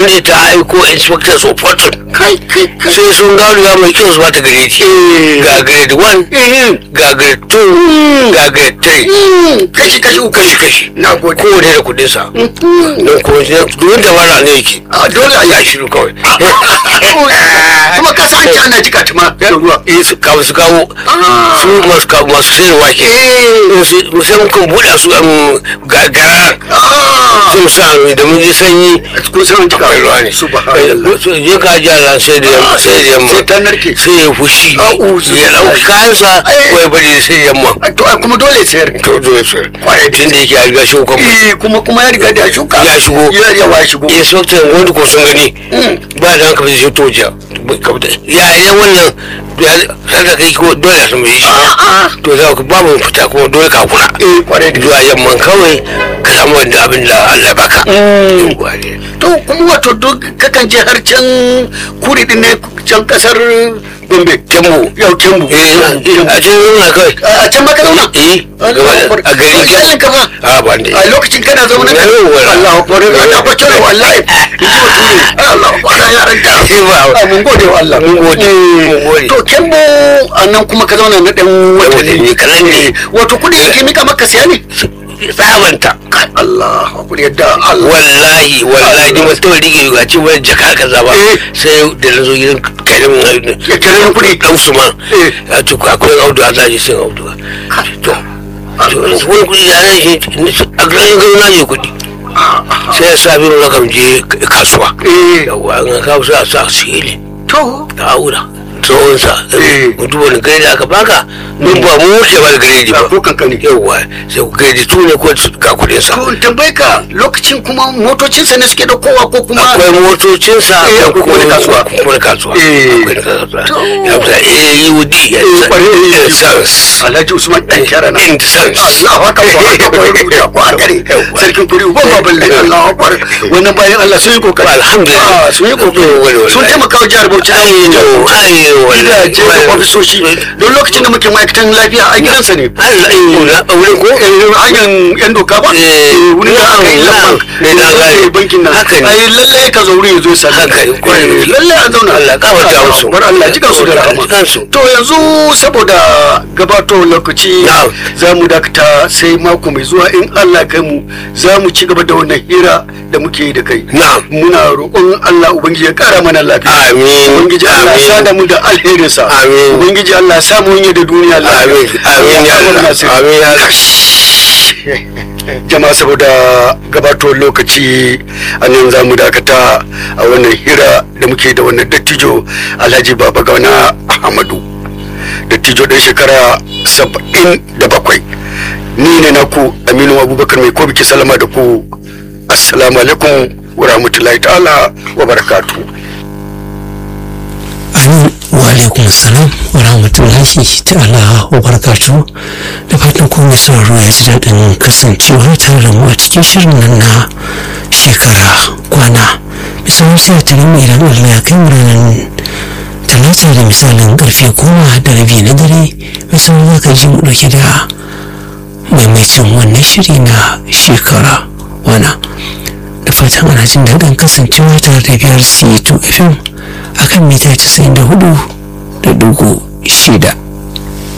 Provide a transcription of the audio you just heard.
ne ta aiko inspector of fortune kai kai kai sai sun gano ya mai kyau su bata gare ci ga grade 1 ga grade 2 ga grade 3 kashi kashi uku kashi kashi na gode kowane da kudin sa don ko domin da wara ne yake a dole a ya yi shiru kawai kuma ka san ci ana jika tuma da ruwa eh su kawo su kawo Ah. su masu kawo masu sayar wake eh musamman kan buɗa su an gagara ah sun sa da mun ji sanyi kun san jika akwai ruwa ne subhanallah je ka ji ala sai da yamma sai da yamma sai ta narke sai ya fushi A'udhu ya ɗauki kayansa Eh. ko ya bari sai yamma to ai kuma dole sayar to zo ya sayar Kwarai da tun da yake a riga shi kuma eh kuma kuma ya riga da shuka Ya shigo. ya yawa shigo ya sauta wanda ko sun gani ba da hankali sai to ja ya ya wannan ya sanda kai ko dole ya samu shi a'a to za ku ba mu fita kuma dole ka kula eh kwarai da zuwa yamman kawai ka samu wanda abin da Allah ya baka Yawwa ne. to kuma wato duk kakan je har can kuri din ne can kasar gombe Kembu. yau kembu eh a cikin nuna kawai a can maka zauna eh a gari kallon ka fa a ba ne a lokacin kana zaune Na yi wa- Allah akbar Allah akbar cewa wallahi in ji bature Allah akbar yaran ta Eh, ba- Ah, mun gode wa Allah Mun gode, Eh, mun gode. to kembo a nan kuma ka zauna na dan watanni kaɗan ne. wato kudi yake mika maka siya ne tsabanta Kai, Allah akbar yadda Allah wallahi wallahi ni mutum rige ga ce wani jaka kaza ba Eh. sai da na zo gidan karin Ya karin kuɗi. dan su ma Eh. ya ce ko akwai audu a zaji sun audu to to wani kuɗi ya nan shi a garin gano na je kuɗi sai ya sa biro na kan je kasuwa Eh. yawa an kawo sa sa sili to ta aura tsohonsa Eh. mutum wani gari da aka baka mun ba mu wuce ba da gari ba ba ko kankani yawa sai ku gari tu ne ko ga kuɗin sa to in tambaye ka lokacin kuma motocinsa ne suke da kowa ko kuma akwai motocinsa Eh, akwai kuma na kasuwa. kuma na kasuwa Eh. akwai na kasuwa To. ya fita AUD ya Eh, kwarai, eh, sans Alhaji Usman dan shara na in sans Allah haka ko haka ko rubuta ko haka ne sarkin kuri uban baban lai Allah akbar wannan bayan Allah sun yi kokari Alhamdulillah. Ah, sun yi kokari Wani, wani, sun wani. taimaka wa jihar Bauchi ayo ayo gidaje da ofisoshi don lokacin da muke ma'aikatan lafiya a gidansa ne Allah ayo na wurin ko Eh, hanyar yan doka ba Eh, wurin da aka yi na'am, lamban na'am. da aka yi bankin nan Haka ne. ai lallai ka zo wurin ya zo sa Haka ne, kwarai da gaske. lallai a zauna Allah kafarta Allah, musu. bar Allah jikan su da Allah rahama jikan su. to yanzu saboda gabato lokaci Na'am. za mu dakata sai mako mai zuwa in Allah ya kai mu za mu ci gaba da wannan hira da muke yi da kai Na'am. muna roƙon Allah ubangiji ya kara mana lafiya Amin. ubangiji Allah ya Amin. sada mu da alherinsa Amin. ubangiji Allah ya samu yi da duniya lafiya Amin. Amin ya Allah. Amin ya Allah. jama'a saboda gabatowar lokaci a nan za mu dakata a wannan hira da muke da wannan dattijo alhaji baba gauna ahmadu dattijo ɗan shekara saba'in da bakwai ni ne na ku aminu abubakar mai ko biki salama da ku assalamu alaikum wa rahmatullahi ta'ala wa barakatu amin wa alaikum salam wa rahmatullahi ta'ala wa barakatu da fatan ku mai sauraro ya ji daɗin kasancewa tare da mu a cikin shirin nan na shekara kwana misalin sai ta nemi idan allah ya kai mu ranar talata da misalin karfe goma da rabi na dare misalin za ka ji mu ɗauke da maimacin wannan shiri na shekara wana da fatan ana jin daɗin kasancewa tare da biyar c2 fm akan mita 94 da dugu shida